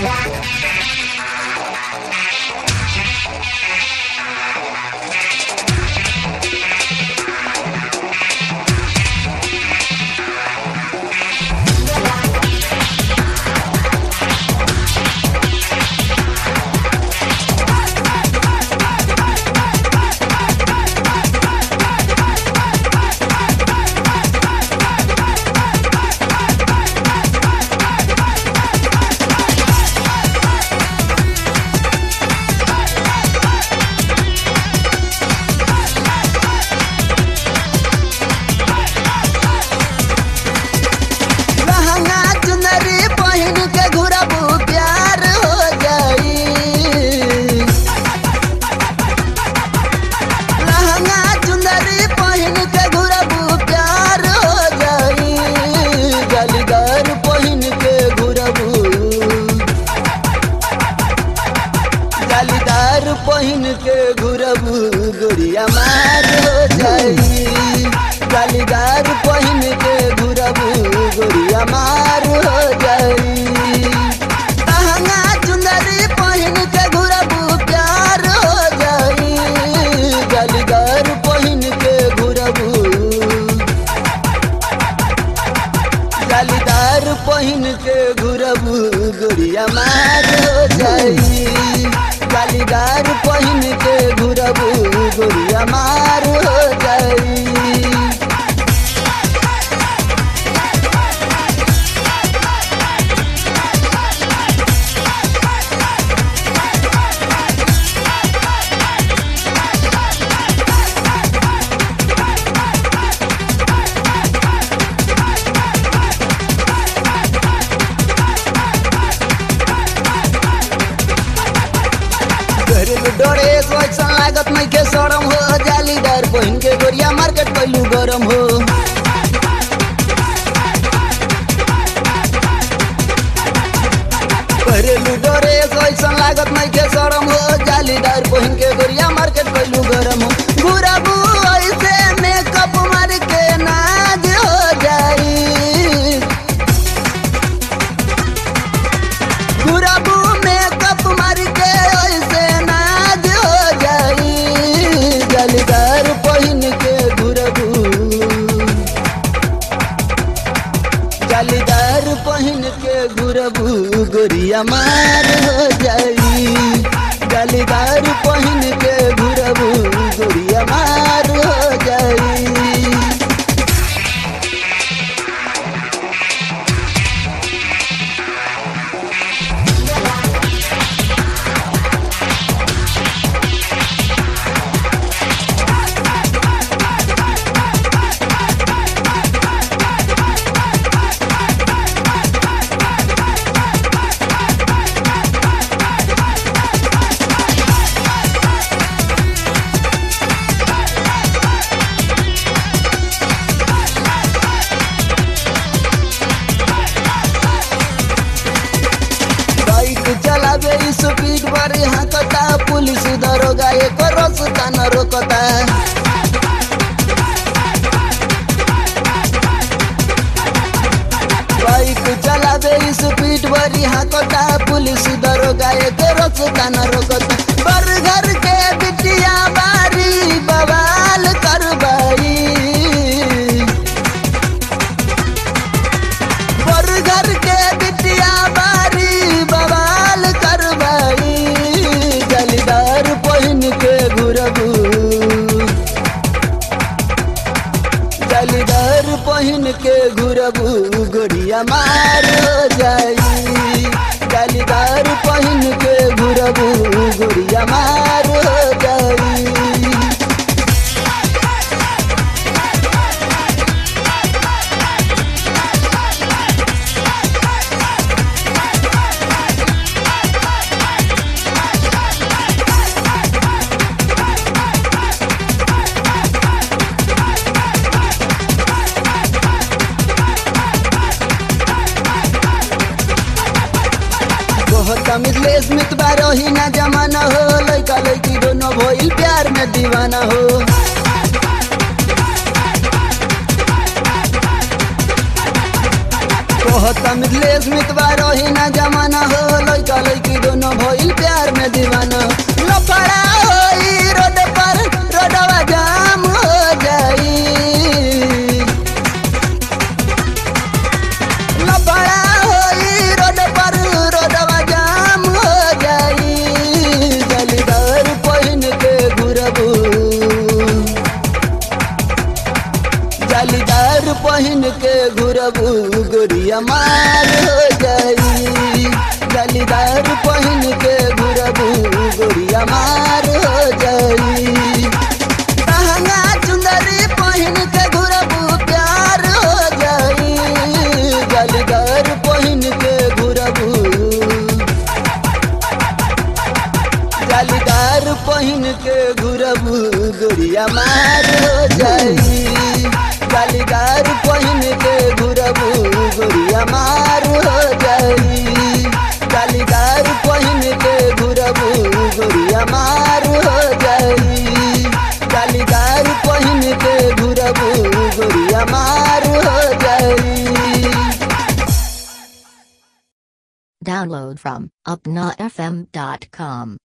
लहंगा चुनरी पहिन के घुरबू प्यार हो जाई लहंगा चुनरी पहिन के घुरबू प्यार हो जाई गलगर पहिन के घुरबू जालीदार पहिन के घुरबू गोरिया मार हो जाई जालीदार पहिन के घुरबू गोरिया मार हो जाई लहंगा चुंदरी पहिन के घुरबू प्यार हो जाई जालीदार पहिन के घुरबू जालीदार पहिन के घुरबू गोरिया मार हो जाई जालीदार पहिन के घुरबू गोरिया मार हो जाई घरेलू डोरे सोचन लागत नहीं के सरम हो जालीदार पहिन के गोरिया मार्केट कैलू गरम हो घरेलू डोरे सोचन लागत नहीं के सरम हो जालीदार पहिन के गोरिया मार्केट कैलू गरम हो घुराबू ऐसे मेकअप मार के नाज हो जाई घुराबू मेकअप मार के ऐसे नाज हो जाई जलदार पहिन के घुरबू जालीदार पहिन के घुरबू गोरिया मार हो जाई जालीदार पहिन के घुरबू गोरिया मार हो जाई बाइक चलावे स्पीड पर हाकता पुलिस दरोगा एक रस्ता न रोकता बाइक चलावे स्पीड पर हाकता पुलिस दरोगा एक रस्ता न रोकता बर घर के बिटिया बारी बवाल करवाई पर घर के बिटिया बारी बवाल करवाई जलदार पहिन के घुरबू जलदार पहिन के घुरबू गोरिया मार हो जाई जलदार पहिन के घुरबू गोरिया मार हो जाई बहुत मिथलेश मित बारही ना जमाना हो लइका लइकी दोनों भइल प्यार में दीवाना हो बहुत मिथलेश मित बारही ना जमाना हो लइका घुरबू गोरिया मार हो जाई जालीदार पहन के घुरबू गोरिया मार हो जाई लहंगा चुंदरी पहन के घुरबू प्यार हो जाई जालीदार पहन के घुरबू जालीदार पहन के घुरबू गोरिया मार हो जाई जालीदार पहन के घुरबू गोरिया मार हो जाई जालीदार पहन के घुरबू गोरिया मार हो जाई जालीदार पहन के घुरबू गोरिया मार हो जाई Download from upnafm.com.